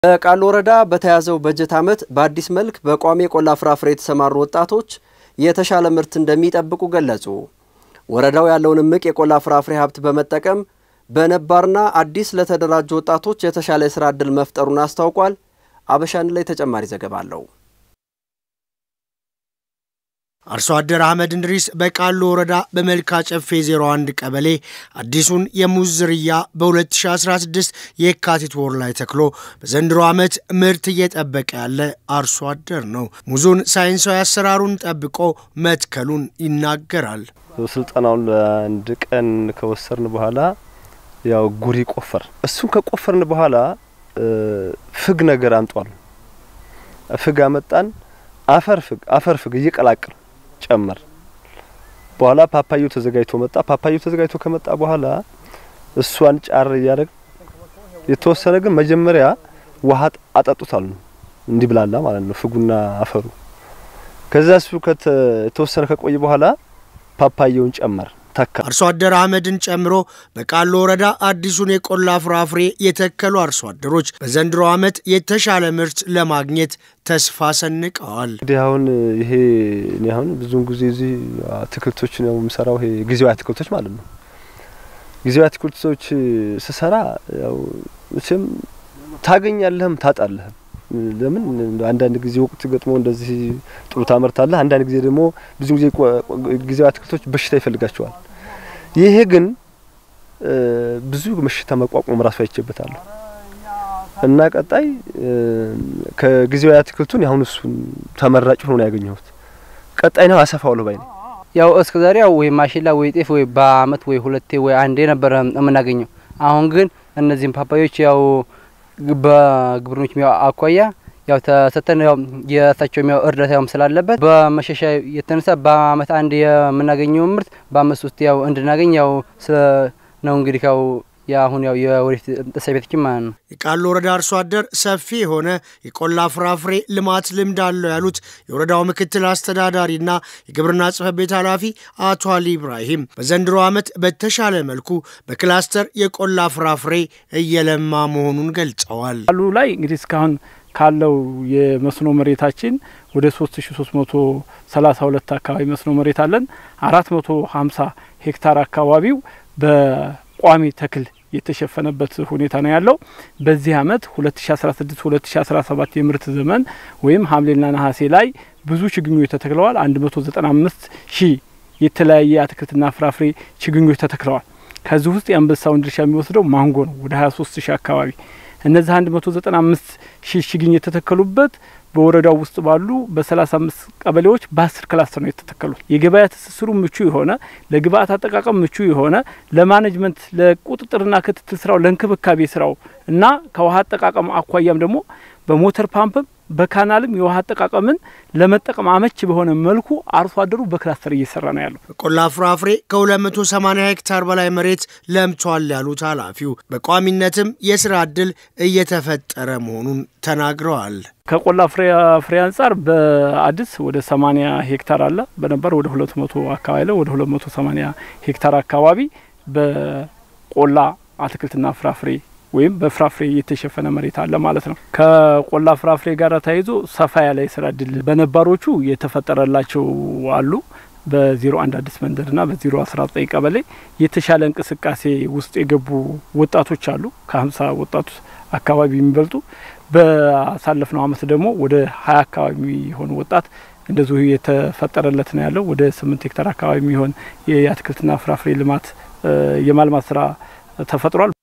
በቃሉ ወረዳ በተያዘው በጀት ዓመት በአዲስ መልክ በቋሚ የቆላ ፍራፍሬ የተሰማሩ ወጣቶች የተሻለ ምርት እንደሚጠብቁ ገለጹ። ወረዳው ያለውን እምቅ የቆላ ፍራፍሬ ሀብት በመጠቀም በነባርና አዲስ ለተደራጁ ወጣቶች የተሻለ የስራ ዕድል መፍጠሩን አስታውቋል። አበሻን ላይ ተጨማሪ ዘገባ አለው። አርሶ አደር አህመድ እንድሪስ በቃሉ ወረዳ በመልካ ጨፌ 01 ቀበሌ አዲሱን የሙዝ ዝርያ በ2016 የካቲት ወር ላይ ተክሎ በዘንድሮ ዓመት ምርት እየጠበቀ ያለ አርሶ አደር ነው። ሙዙን ሳይንሳዊ አሰራሩን ጠብቆ መትከሉን ይናገራል። ስልጠናውን ለአንድ ቀን ከወሰርን በኋላ ያው ጉሪ ቆፈር እሱን ከቆፈርን በኋላ ፍግ ነገር አንጧል። ፍግ አመጣን። አፈር ፍግ አፈር ፍግ እየቀላቀል ጨመር በኋላ ፓፓዮ ተዘጋጅቶ መጣ። ፓፓዮ ተዘጋጅቶ ከመጣ በኋላ እሷን ጫር እያደረግ የተወሰነ ግን መጀመሪያ ውሃ አጠጡታል ነው እንዲብላላ ማለት ነው ፍጉና አፈሩ። ከዛ እሱ የተወሰነ ከቆየ በኋላ ፓፓየውን ጨመር ተካ። አርሶ አደር አህመድን ጨምሮ በቃሉ ወረዳ አዲሱን የቆላ ፍራፍሬ የተከሉ አርሶ አደሮች በዘንድሮ ዓመት የተሻለ ምርት ለማግኘት ተስፋ ሰንቀዋል። እንግዲህ አሁን ይሄ እኔ አሁን ብዙውን ጊዜ እዚህ አትክልቶች ነው የምሰራው። ይሄ ጊዜያዊ አትክልቶች ማለት ነው። ጊዜያዊ አትክልቶች ስሰራ ያው መቼም ታገኛለህም ታጣለህም። ለምን አንዳንድ ጊዜ ወቅት ገጥሞ እንደዚህ ጥሩ ታመርታለህ። አንዳንድ ጊዜ ደግሞ ብዙ ጊዜ ጊዜያዊ አትክልቶች በሽታ ይፈልጋቸዋል። ይሄ ግን ብዙ በሽታ መቋቋም ራሱ አይቼበታለሁ እና ቀጣይ ከጊዜያዊ አትክልቱን ያሁን እሱን ተመራጭ ሆኖ ነው ያገኘሁት። ቀጣይ ነው አሰፋዋለሁ ባይ ነኝ። ያው እስከ ዛሬ ያው ወይ ማሽላ ወይ ጤፍ ወይ በአመት ወይ ሁለቴ ወይ አንዴ ነበረ የምናገኘው። አሁን ግን እነዚህም ፓፓዮች ያው በግብርኖች ሚያው አኳያ ያው ተሰተን ያው የእሳቸው ሚያው እርዳታ ያውም ስላለበት በመሸሻ የተነሳ በአመት አንድ የምናገኘው ምርት በአመት ውስጥ ያው እንድናገኝ ያው ነው እንግዲህ ያው የአሁን ያው የወደፊት ጥሰቤቶች ማለት ነው። የቃሉ ወረዳ አርሶ አደር ሰፊ የሆነ የቆላ ፍራፍሬ ልማት ልምድ አለው ያሉት የወረዳው ምክትል አስተዳዳሪና የግብርና ጽሕፈት ቤት ኃላፊ አቶ አሊ ኢብራሂም በዘንድሮ ዓመት በተሻለ መልኩ በክላስተር የቆላ ፍራፍሬ እየለማ መሆኑን ገልጸዋል። ቃሉ ላይ እንግዲህ እስካሁን ካለው የመስኖ መሬታችን ወደ 3332 አካባቢ መስኖ መሬት አለን። 450 ሄክታር አካባቢው በቋሚ ተክል የተሸፈነበት ሁኔታ ነው ያለው። በዚህ አመት 2016 2017 የምርት ዘመን ወይም ሐምሌና ነሐሴ ላይ ብዙ ችግኞች ተተክለዋል። 195 ሺህ የተለያየ አትክልትና ፍራፍሬ ችግኞች ተተክለዋል። ከዚህ ውስጥ የአንበሳውን ድርሻ የሚወስደው ማንጎ ነው፣ ወደ 23 ሺህ አካባቢ እነዚህ 195 ሺህ ችግኝ የተተከሉበት በወረዳው ውስጥ ባሉ በ35 ቀበሌዎች በ10 ክላስተር ነው የተተከሉት። የገበያ ትስስሩ ምቹ የሆነ ለግብአት አጠቃቀም ምቹ የሆነ ለማኔጅመንት ለቁጥጥርና ክትትል ስራው ለእንክብካቤ ስራው እና ከውሃ አጠቃቀም አኳያም ደግሞ በሞተር ፓምፕም በካናልም የውሃ አጠቃቀምን ለመጠቀም አመች በሆነ መልኩ አርሶ አደሩ በክላስተር እየሰራ ነው ያለው። በቆላ ፍራፍሬ ከ280 ሄክታር በላይ መሬት ለምቷል ያሉት ኃላፊው በቋሚነትም የስራ እድል እየተፈጠረ መሆኑን ተናግረዋል። ከቆላ ፍሬ አንጻር በአዲስ ወደ 80 ሄክታር አለ። በነባር ወደ 200 አካባቢ ላይ ወደ 280 ሄክታር አካባቢ በቆላ አትክልትና ፍራፍሬ ወይም በፍራፍሬ የተሸፈነ መሬት አለ ማለት ነው። ከቆላ ፍራፍሬ ጋር ተያይዞ ሰፋ ያለ የስራ እድል በነባሮቹ የተፈጠረላቸው አሉ። በዜሮ አንድ አዲስ መንደርና በዜሮ አስራ ዘጠኝ ቀበሌ የተሻለ እንቅስቃሴ ውስጥ የገቡ ወጣቶች አሉ። ከሀምሳ ወጣቶች አካባቢ የሚበልጡ በአሳለፍነው አመት ደግሞ ወደ ሀያ አካባቢ የሚሆን ወጣት እንደዚሁ የተፈጠረለት ነው ያለው። ወደ ስምንት ሄክታር አካባቢ የሚሆን የአትክልትና ፍራፍሬ ልማት የማልማት ስራ ተፈጥሯል።